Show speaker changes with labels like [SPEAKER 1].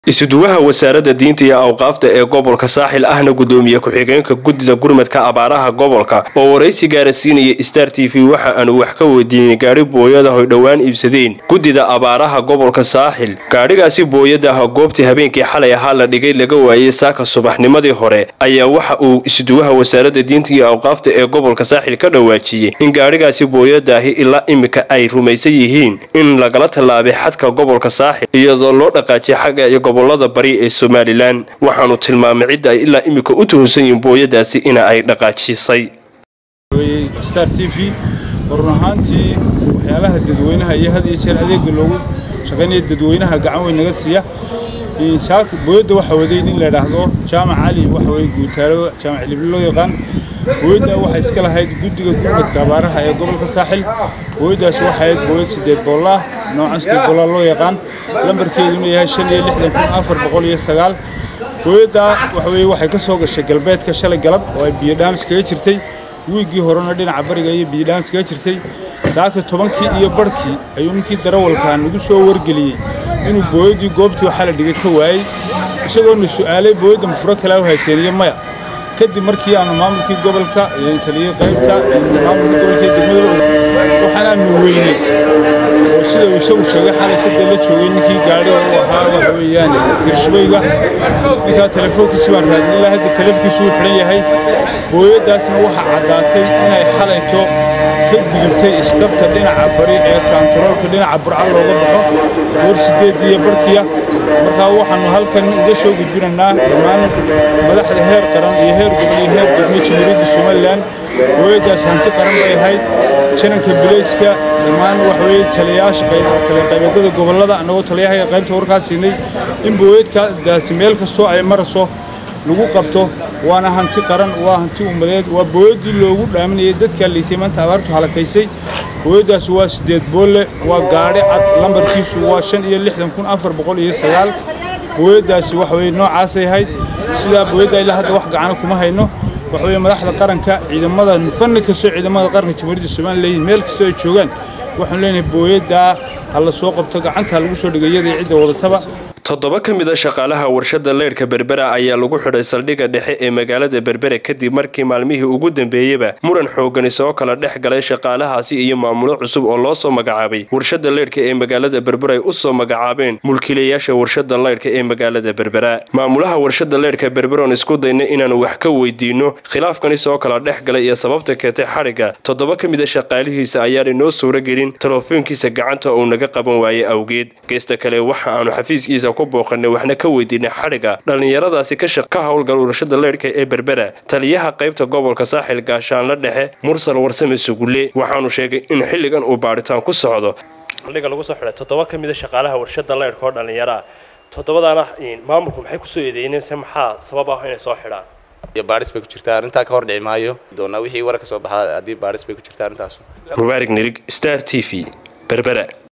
[SPEAKER 1] isuduwaha wasaaradda diinta iyo awqaafta ee gobolka saaxil ahna gudoomiye ku-xigeenka guddida gurmadka abaaraha gobolka oo waraysi gaarasiinaya star t v waxa aanu wax ka weydiinay gaadhi booyada hoy dhowaan iibsadeen guddida abaaraha gobolka saaxil gaadhigaasi booyadaha goobtii habeenkii xalay ahaa la dhigay laga waayey saaka subaxnimadii hore ayaa waxa uu isuduwaha wasaaradda diinta iyo awqaafta ee gobolka saaxil ka dhawaajiyey in gaadhigaasi booyadaahi ilaa imika ay rumaysan yihiin in lagala tallaabay xadka gobolka saaxil iyadoo loo dhaqaajiyay xagga iyo gobolada bari ee somalilan waxaanu tilmaamay cidda ay ilaa imika u tuhunsan yihiin booyadaasi ina ay dhaqaajisay
[SPEAKER 2] star t v run ahaantii waxyaalaha dadweynaha iyo had iyo jeer adeega loogu shaqaynaya dadweynaha gacan weyn naga siiya booyadda waxaa waday nin la idhaahdo jaamac cali waxa weye guutaalo jaamac libli loo yaqaan booyadda waxaa iska lahayd guddiga gurmadka abaaraha ee gobolka saaxil booyaddaas waxay ahayd booyad sideed boollah noocan sideed boollah loo yaqaan lambarkeeduna yahay shan iyo lixdan kun afar boqol iyo sagaal booyadda waxa weye waxay ka soo gashay galbeedka shalay galab oo ay biyo dhaamis kaga jirtay wiiggii horena dhinaca bariga iyo biyo dhaamis kaga jirtay saaka tobankii iyo barhkii ayuu ninkii darawalkaa nagu soo wargeliyey inuu booyaddii goobtii waxaa la dhigay ka waayey isagoona su'aalay booyadda mafuro kale u hayseeniyo maya kadib markii aanu maamulkii gobolka taliyey qaybta maamulkii gobolka degmada waxaan aanu weynay oo sida uu isagu sheegay xalay kadib la joogay ninkii gaadhiga u ahaa waxa weeyaan kirshbayga ninkaa telefoonkiisi baan raadin ilaa hadda telefonkiisu uu xidhan yahay booyaddaasna waxaa caddaatay inay xalayto ka gudubtay istabta dhinaca bari ee kaantaroolka dhinaca burca looga baxo goor sideed iyo barhkiya markaa waxaannu halkan uga soo gudbinaynaa dhammaan madaxda heer qaran iyo heer gobol iyo heer degmo jamhuuriyadda somalilan booyaddaas hanti qaran bay ahayd jananka bilayska dhammaan waxa weye taliyayaasha taliqaybeedada gobollada annagoo taliyaha qaybta warkaas siinay in booyadkaasi meel kastoo ay marayso lagu qabto waana hanti qaran waa hanti ummadeed waa booyaddii loogu dhaaminayay dadkaa liitay maanta abaartu halakaysay booyaddaasi waa siddeed boolle waa gaadhi cad lambarkiisu waa shan iyo lixdan kun afar boqol iyo sagaal booyaddaasi waxa weye noocaasay ahayd sidaa booyadda ilaa hadda wax gacano kuma hayno waxa weye madaxda qaranka ciidamada fanni kastoo ciidamada qaranka jamhuuriyadda somalilan leeyihin meel kastoo ay joogaan waxaanu leenahay booyaddaa ha la soo qabto gacanta ha lagu soo dhigay iyadii cidda wadataba
[SPEAKER 1] toddoba ka mid a shaqaalaha warshada leyrhka berbera ayaa lagu xidhay saldhigga dhexe ee magaalada berbere kadib markii maalmihii ugu dambeeyeyba muran xoogani soo kala dhex galay shaqaalahaasi iyo maamulo cusub oo loo soo magacaabay warshada leyrhka ee magaalada berbera ay u soo magacaabeen mulkiilayaasha warshada leyrhka ee magaalada berbera maamulaha warshada leyrhka berberoon isku dayna inaanu wax ka weydiino khilaafkani soo kala dhex galay iyo sababta keentay xadhigga toddoba ka mid a shaqaalihiisa ayaanay noo suuro gelin telefoonkiisa gacanta uu naga qaban waayey awgeed geesta kale waxa aanu xafiiskiisa ku booqanay waxna ka weydiinay xadhigga dhallinyaradaasi ka howlgal warshada leyrhka ee berbera taliyaha qaybta gobolka saaxil gaashaanla dhexe mursal warsame sugulle waxaanu sheegay in xilligan uu baadhitaan ku socdo saldhigga lagu soo xidhay toddoba ka mid a shaqaalaha warshada leyrhka oo dhallinyaro ah toddobadaana maamulku maxay kusoo eedeyneen se maxaa sabab ah inay soo xidhaan
[SPEAKER 3] iyo baadhis bay ku jirtaa arrintaa ka hor dhici maayo doonaa wixii war ka soo baxaa haddii baadhis bay ku jirtaa arrintaas
[SPEAKER 1] mubaarig nirig star t v berbera